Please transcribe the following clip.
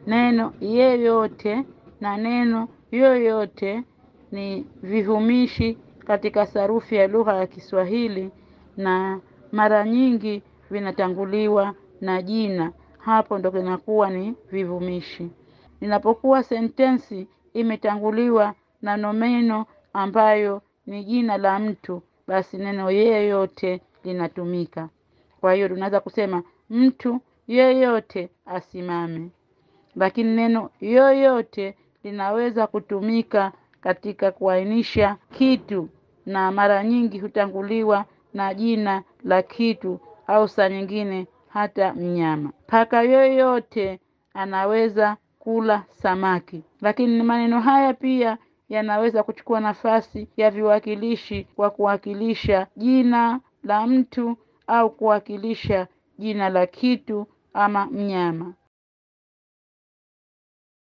Neno yeyote na neno yoyote ni vihumishi katika sarufi ya lugha ya Kiswahili na mara nyingi vinatanguliwa na jina. Hapo ndo kinakuwa ni vivumishi. Inapokuwa sentensi imetanguliwa na nomeno ambayo ni jina la mtu, basi neno yeyote linatumika. Kwa hiyo tunaweza kusema mtu yeyote asimame. Lakini neno yoyote linaweza kutumika katika kuainisha kitu na mara nyingi hutanguliwa na jina la kitu au saa nyingine hata mnyama. Paka yoyote anaweza kula samaki. Lakini maneno haya pia yanaweza kuchukua nafasi ya viwakilishi kwa kuwakilisha jina la mtu au kuwakilisha jina la kitu ama mnyama.